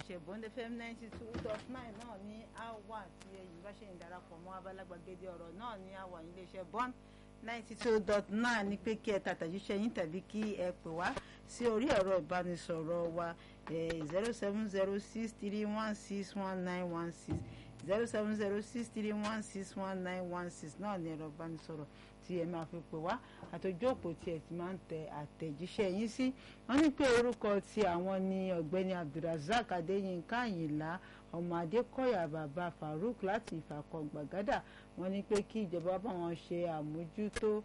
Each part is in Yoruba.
iléeṣẹ́ Bond FM ninety two dot nine náà ní àwa tí ẹ̀yin bá ṣe ń darapọ̀ mọ́ abalagbàgede ọ̀rọ̀ náà ní àwa ní iléeṣẹ́ Bond ninety two dot nine ní pé kí ẹ tàtàjíṣẹ́ yín tàbí kí ẹ pè wá sí orí ẹ̀rọ ìbánisọ̀rọ̀ wa zero seven zero six three one six one nine one six zero seven zero six three one six one nine one six náà ní ẹ̀rọ ìbánisọ̀rọ̀ tí ẹ máa fi pè wá àtòjú òpó tí ẹ ti máa ń tẹ àtẹ̀jíṣẹ́ yín sí wọ́n ní pé orúkọ tí àwọn ní ọ̀gbẹ́ni abdulrasaq adéyínká àyìnlá ọmọ adékọ̀yà bàbá farouk láti ìfàkọ̀ gbàgádà wọ́n ní pé kí ìjọba bá wọn ṣe àmójútó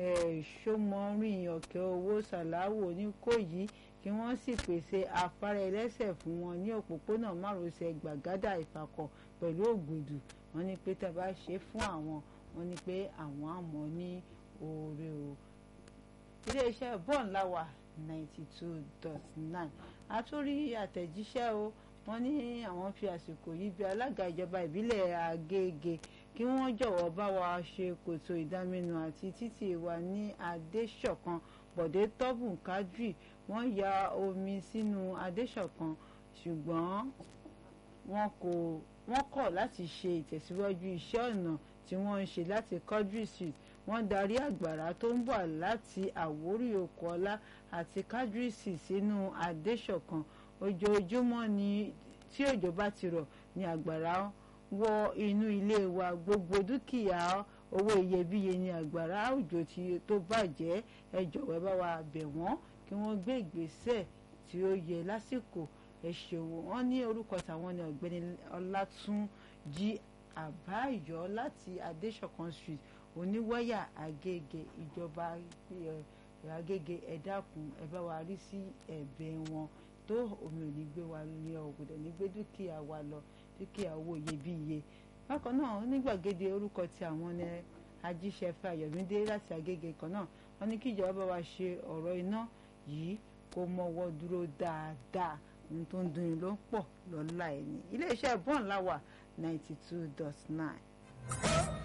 ṣọmọrin ọ̀kẹ́ owó sàláwò oníkòyí kí wọ́n sì pèsè afárá ẹlẹ́sẹ̀ fún wọn ní òpópónà márosẹ̀ gbàgádà ìfàkọ̀ pẹ̀lú ògùdù wọ́n ní pé tá a bá ṣe fún àwọn wọ́n ní pé àwọn àmọ́ ní oore o iléeṣẹ́ bọ́ọ̀n láwà ninety two dot nine àtúrí àtẹ̀jíṣẹ́ o wọ́n ní àwọn fi àsìkò yìí bí alága ìjọba ìbílẹ̀ Agége kí wọ́n jọ̀wọ́ bá wa ṣe kòtò ìdáminù àti títì wa ní Adéṣọ̀kan Bọ̀dé Tọ́bùn Kádírì wọ́n ya omi sínú Adéṣọ̀kan ṣùgbọ́n wọn kò wọ́n kọ̀ láti ṣe ìtẹ̀síwájú iṣẹ́ ọ̀nà tí wọ́n ń ṣe láti Quadri Street wọ́n darí àgbàrá tó ń bọ̀ láti Àwórì Òkúọlá àti Quadri Street sínú Adéṣọ̀kan ojoojúmọ́ ni tí òjò bá ti rọ̀ ni àgbàrá wọ inú ilé wa gbogbo dúkìá owó iyebíye ni àgbàrá òjò tó bàjẹ́ ẹ jọ̀wọ́ bá wa bẹ̀ wọ́n kí wọ́n gbé ìgbésẹ̀ tí ó yẹ lásìkò ẹ ṣeun wọ́n ní orúkọ tàwọn ní ọ̀gbẹ́ni Ọlátúnjí àbáyọ láti Adéṣọ̀kan street oníwáyà Agége ìjọba Agége ẹ dákun ẹ bá wa rí sí ẹ̀bẹ̀ wọn tó omi ò ní gbé wa ní ọ̀gbọ̀dọ̀ ní gbé dúkìá wa lọ dúkìá owó iyebíye bákan náà onígbàgede orúkọ tí àwọn ní ajíṣẹ́fẹ́ Ayọ̀mídé láti Agége kan náà wọ́n ní kí ìjọba bá wa ṣe ọ̀rọ̀ iná yìí kó mọ́wọ́ dúró dáadáa ohun tó ń dunni ló ń pọ̀ lọ́la ẹ̀ ní iléeṣẹ́ bọ́ọ̀n láwà ninety two dot nine.